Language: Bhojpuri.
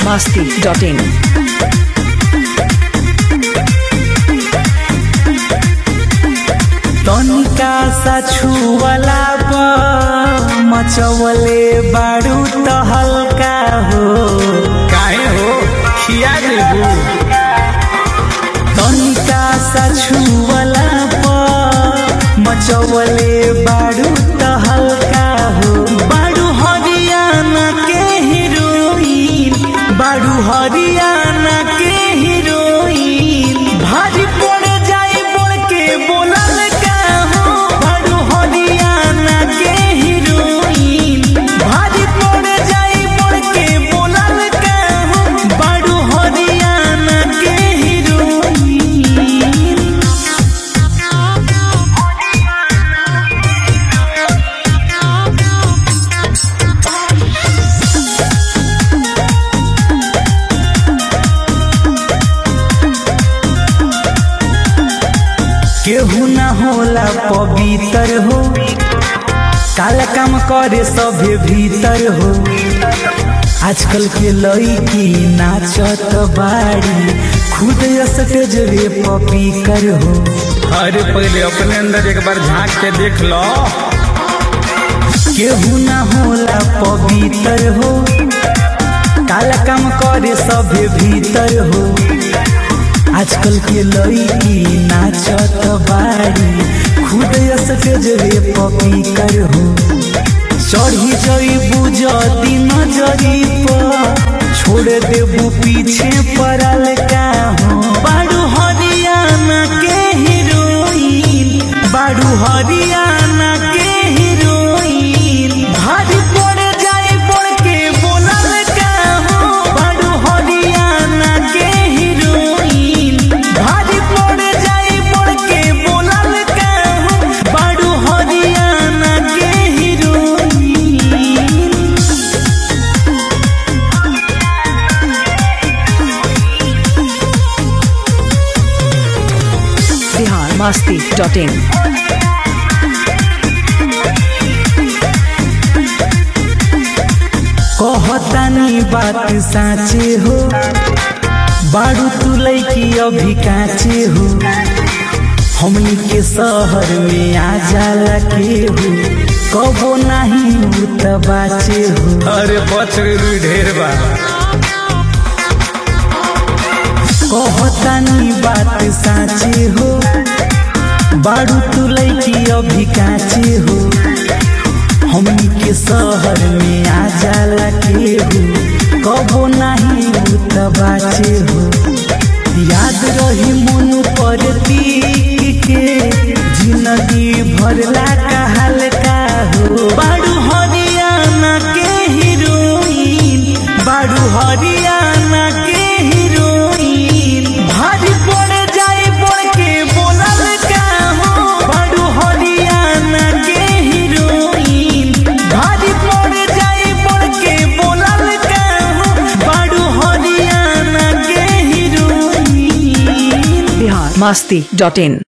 masti.in. तनिका सा छुवला प मचवले बारू त हल्का हो काहे हो खिया देबू तनिका सा छुवला प मचवले बारू त हल्का हो बारू हरियाणा के हीरोइन बारू हरियाणा के हीरोइन भारी पड़ जाए बोल के बोलल का हो बारू हरियाणा के हीरोइन भारी पड़ जाए बोल के बोलल का हो बारू हरियाणा के हीरोइन केहू ना होला पवित्र हो काला काम करे सभे भीतर हो आजकल के लड़की नाचत बाड़ी खुद स्टेजवे पपी कर हो अरे पहले अपने अंदर एक बार झांक के देख लो केहू ना होला पवित्र हो काला काम करे सभे भीतर हो आजकल के लड़की नाचत बाड़ी खुद स्टेजवे पपी कर हो चढ़ी जईबू जदी नजरी पर छोड़ देबू पीछे पड़ल का हो बारू हरियाणा के हीरोइन बारू हरियाणा के हीरोइन भारी पड़ जाए पड़ के बोलल का हो बारू हरियाणा के हीरोइन भारी पड़ जाए पड़ के बोलल का हो बारू हरियाणा के हीरोइन Bihar masti.in. कहतानी बात साँचे हो बारू तू लैकी अभी काचे हो हमनी के शहर में आ जाला के हो कबो नहीं उ त बाचे हो अरे बच गई ढेर बा कहतानी बात साँचे हो बारू तू लैकी अभी काचे हो हमनी के शहर में आ जाला के हो कबो नहीं उ त बाचे हो याद रही मन पर तीक के जिंदगी भरला कहल का हो बारू हरियाणा के हीरोइन बारू हरियाणा के हीरोइन भारी पड़ जाए पड़ के बोलल का हो बारू हरियाणा के हीरोइन भारी पड़ जाए पड़ के बोलल का हो बारू हरियाणा के हीरोइन Bihar masti.in.